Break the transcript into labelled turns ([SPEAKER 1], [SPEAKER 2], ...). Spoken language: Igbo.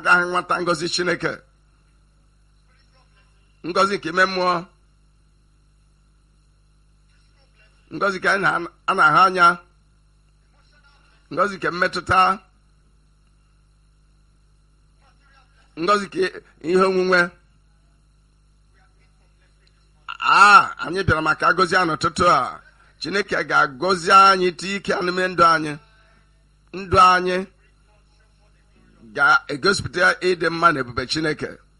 [SPEAKER 1] agaghị nwata ngọzi chineke ngọzi nke ime mmụọ ngọzi ka anyị na- a na-ahụ anya ngọzi nke mmetụta ngọzi ka ihe onwunwe a anyị bịara maka agọzi a n'ụtụtụ a chineke ga-agọzi anyị tie ike n'ime ndụ anyị ndụ anyị ga-egosipụta ịdị mma na ebube chineke